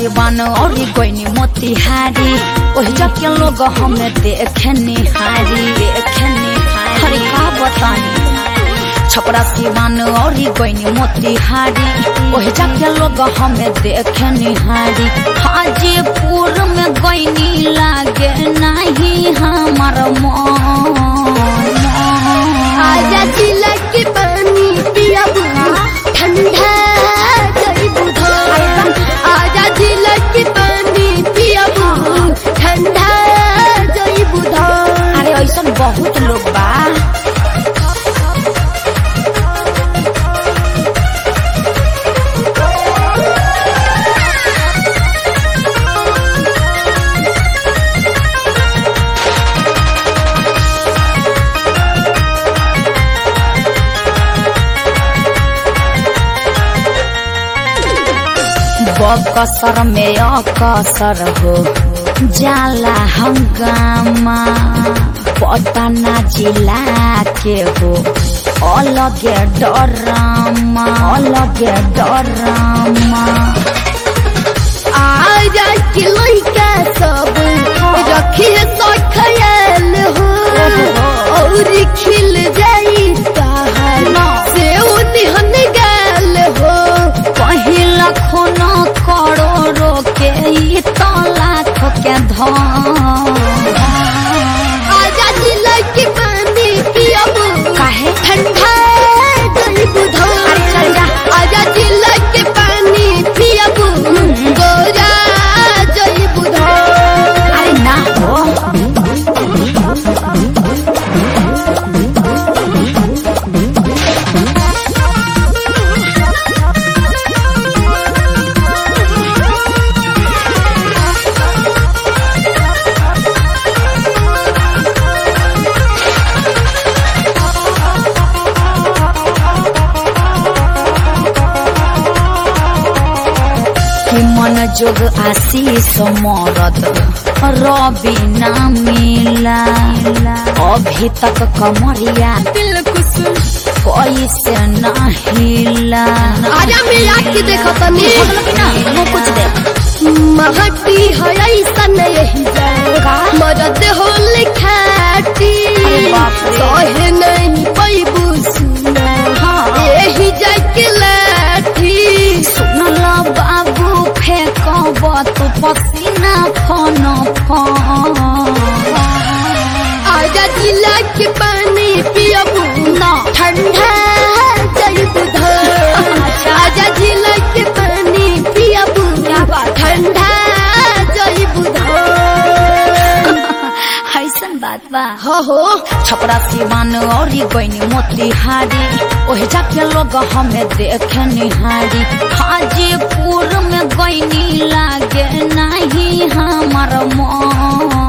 सिवान और कोई मोतिहारी ओहि जके लोग हमें देखे निहारी देखे निहारी हरे का बतानी छपरा सिवान और कोई मोतिहारी ओहि जके लोग हमें देखे निहारी हाजीपुर में गईनी लागे नहीं हमार मन आजा जिला के पानी पिया बुआ ठंडा जई बुधा आजा जिला के पानी पिया बुआ ठंडा जई बुधा अरे ऐसा बहुत लोग बा बकसर में अकसर हो जाला हंगामा पटना जिला के हो अलगे डरामा अलगे डरामा आजा के लइका सब रखिए सो ख्याल हो और खिल जाई ताहर से उन्हन गाल हो पहिला खून करोड़ों के ई तो लाख के धन आजा जिला के पानी पियब काहे? ठंडा जई बुधा अरे चल जा। आजा जिला के पानी पियब गोरा जई बुधा अरे ना हो कि मन जोग आशीष मरद रवि ना मिला अभी तक कमरिया कैसे ना हिला आजा मिला के देखो तनी मुँह कुछ दे महटी है ऐसा नहीं जाएगा मदद हो लिखाटी अरे बाप रे। सहे नहीं पैबू सुना हाँ। यही जाके लाठी सुनला बाबू फेंकब तू पसीना फन फन आजा जिला के पानी पियबू ना ठंडा जई बुधा आजा जिला के पानी पियबू ठंडा जई बुधा ऐसन बात बा हो हो छपरा सिवान और गईनी मोतिहारी ओहि जाके लोग हमें देखे निहारी हाजीपुर में गईनी लागे नहीं हमार मन